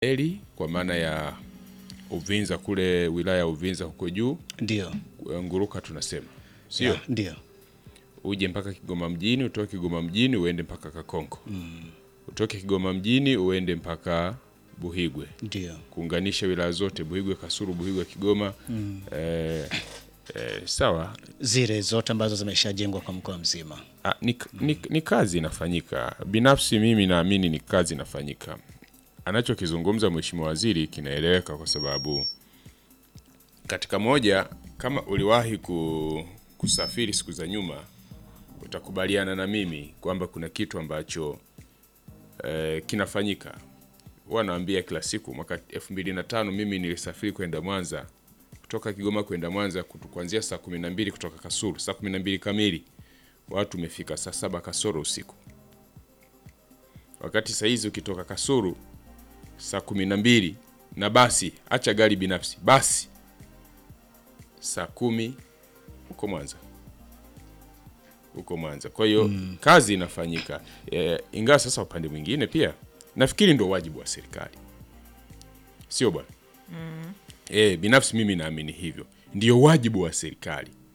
Eli kwa maana ya Uvinza kule wilaya ya Uvinza huko juu Ndio, Nguruka tunasema sio Ya, ndio, uje mpaka Kigoma mjini, utoke Kigoma mjini uende mpaka Kakonko utoke Kigoma mjini uende mpaka Buhigwe ndio, kuunganisha wilaya zote Buhigwe, Kasulu, Buhigwe, Kigoma eh, eh, sawa. zile zote ambazo zimeshajengwa kwa mkoa mzima. Ah, ni, ni, ni kazi inafanyika. Binafsi mimi naamini ni kazi inafanyika. Anachokizungumza Mheshimiwa Waziri kinaeleweka kwa sababu katika moja, kama uliwahi ku, kusafiri siku za nyuma, utakubaliana na mimi kwamba kuna kitu ambacho eh, kinafanyika. Huwa naambia kila siku, mwaka 2005 mimi nilisafiri kwenda Mwanza kutoka Kigoma kwenda Mwanza kutu- kuanzia saa 12 kutoka Kasulu saa 12 kamili watu umefika saa saba kasoro usiku, wakati saa hizi ukitoka Kasulu saa kumi na mbili na basi, acha gari binafsi, basi saa kumi huko Mwanza, huko Mwanza. Kwa hiyo kazi inafanyika e, ingawa sasa upande mwingine pia nafikiri ndo wajibu wa serikali, sio bwana? E, binafsi mimi naamini hivyo, ndio wajibu wa serikali